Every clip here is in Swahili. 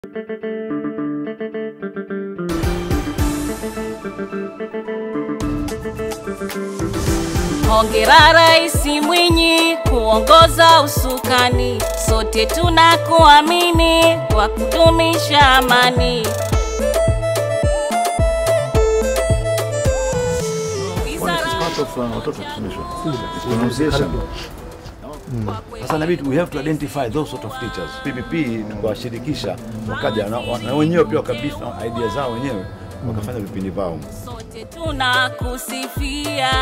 Hongera Rais Mwinyi kuongoza usukani, sote tunakuamini kwa kudumisha amani. part of uh, watoto kufundishwa pronunciation. Sasa inabidi we have to identify those sort of teachers. PPP tukawashirikisha wakaja na, na wenyewe pia wakabisa idea zao wenyewe wakafanya vipindi vao. Sote tunakusifia.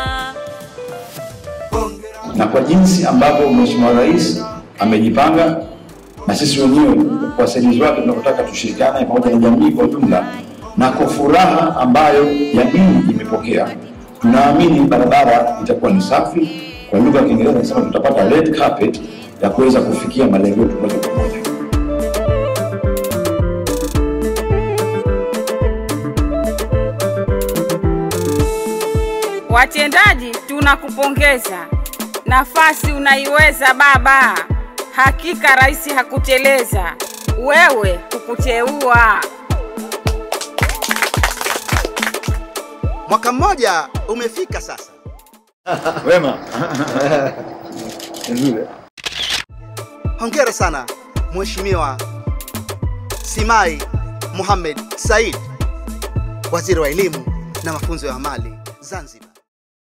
na kwa jinsi ambavyo Mheshimiwa Rais amejipanga na sisi wenyewe wasaidizi wake tunavyotaka tushirikiane pamoja na jamii kwa ujumla, na kwa furaha ambayo jamii imepokea, tunaamini barabara itakuwa ni safi. Kwa lugha ya Kiingereza nasema tutapata red carpet ya kuweza kufikia malengo yetu moja kwa moja. Watendaji, tunakupongeza. Nafasi unaiweza baba. Hakika rais hakuteleza, wewe kukuteua. Mwaka mmoja umefika sasa. Wema. Nzuri. Hongera sana Mheshimiwa Simai Mohamed Said, waziri wa elimu na mafunzo ya amali Zanzibar.